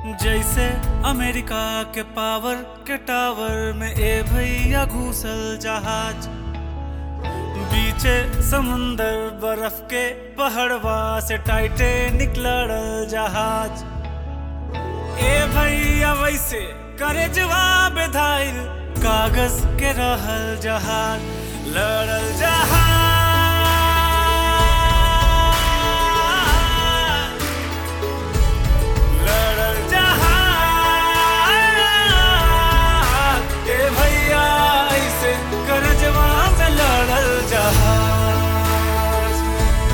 जैसे अमेरिका के पावर के टावर में ए भैया घूसल जहाज बीचे समुंदर बर्फ के पहाड़वा से टाइटेनिक लड़ल जहाज ए भैया वैसे करे जवाब धाइल कागज के रहल जहाज लड़ल जहाज लड़ल जहाज ए भैया ऐसे कर जवाब लड़ल जहाज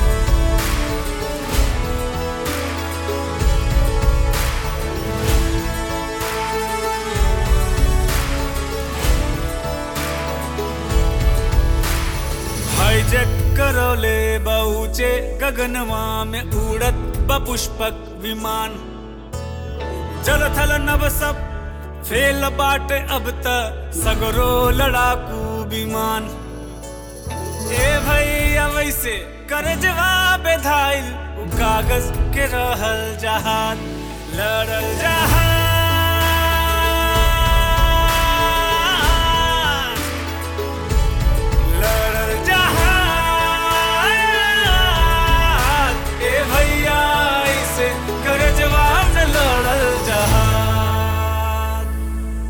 हाईजेक करौले बहुचे गगनवा में उड़त बपुष्पक विमान जल थल नभ सब फेल बाटे अब त सगरो लड़ाकू विमान ए भैया वैसे कर जवाब धाइल उ कागज के रहल जहाज लड़ल जहाज लड़ल जहाज ए भैया ऐसे कर जवाब न लड़ल जहाज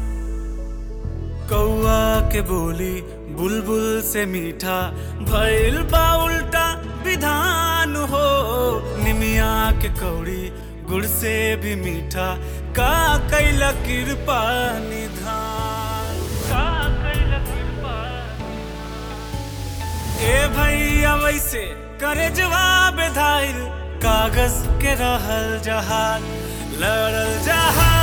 कौआ के बोली बुलबुल से मीठा भइल बा उल्टा विधान हो निमिया के कौड़ी गुड़ से भी मीठा का कैल कृपा निधान का कैल कृपा ए भैया वैसे करे जवाब धाइल कागज के रहल जहाज लड़ल जहाज